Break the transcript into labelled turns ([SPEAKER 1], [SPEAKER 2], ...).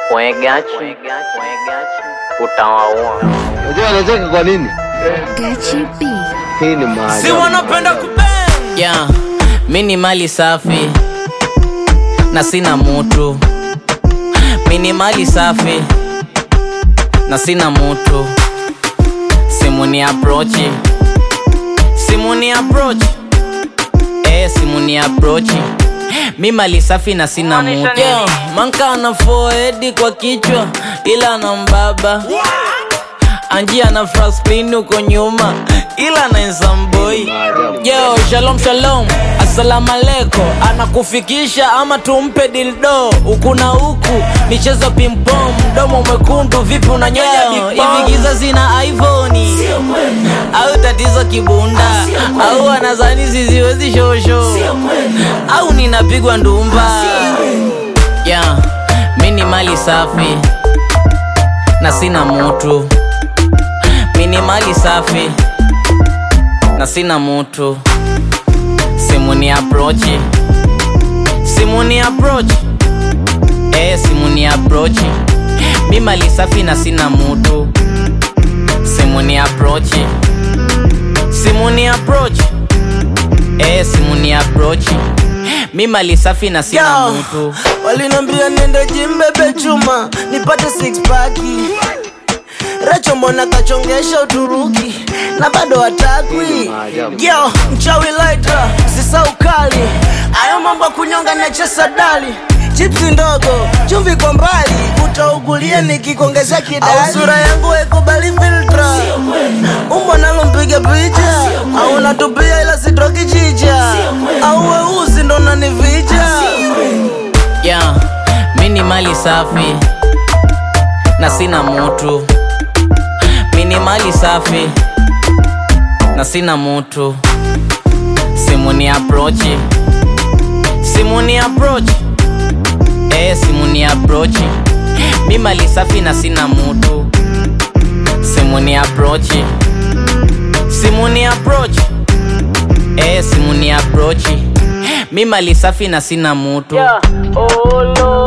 [SPEAKER 1] Mwegachi utawaua.
[SPEAKER 2] Unajua anacheka kwa nini?
[SPEAKER 3] Gachi B.
[SPEAKER 2] Hii ni maajabu.
[SPEAKER 4] si wanapenda kubang
[SPEAKER 1] Yeah, mi ni mali safi na sina mutu. Mi ni mali safi na sina mutu. Simu ni approach, simu ni approach, eh, simu ni approach. Mi mali safi na sina mutu. Yeah, manka ana forehead kwa kichwa ila na mbaba anjia na frasplin huko nyuma ila na nsamboi yo shalom shalom assalamu alaikum anakufikisha ama tumpe dildo huku na huku michezo pimpom mdomo mwekundu vipi unanyonya hivi giza zina iphoni au tatizo kibunda au anazani siziwezi shosho au ninapigwa ndumba yeah, mi ni mali safi na sina mutu mi ni mali safi na sina mutu simu ni approach simu ni approach eh, simu ni approach mi mali safi na sina mutu simu ni approach simu ni approach eh, simu ni approach mi mali safi na sina
[SPEAKER 4] Yo,
[SPEAKER 1] mutu
[SPEAKER 4] walinambia niende jimbebe chuma nipate six pack Recho mbona kachongesha Uturuki na bado hatakwi yo mchawi laita sisa ukali ayo mambo ya kunyonga nachesa dali chipsi ndogo chumvi kwa mbali utaugulia nikikuongezea kidali au sura yangu haikubali filtra umbo nalo mpiga picha au natupia ila sitoki chicha au weusi ndo nanivija
[SPEAKER 1] yeah, mi ni mali safi na sina mutu mi ni mali safi na sina mutu simu ni approach simu ni approach eh, simu ni approach mi mali safi na sina mutu simu ni approach simu ni approach eh, simu ni approach mi mali safi na sina mutu
[SPEAKER 4] Yeah. Oh, Lord.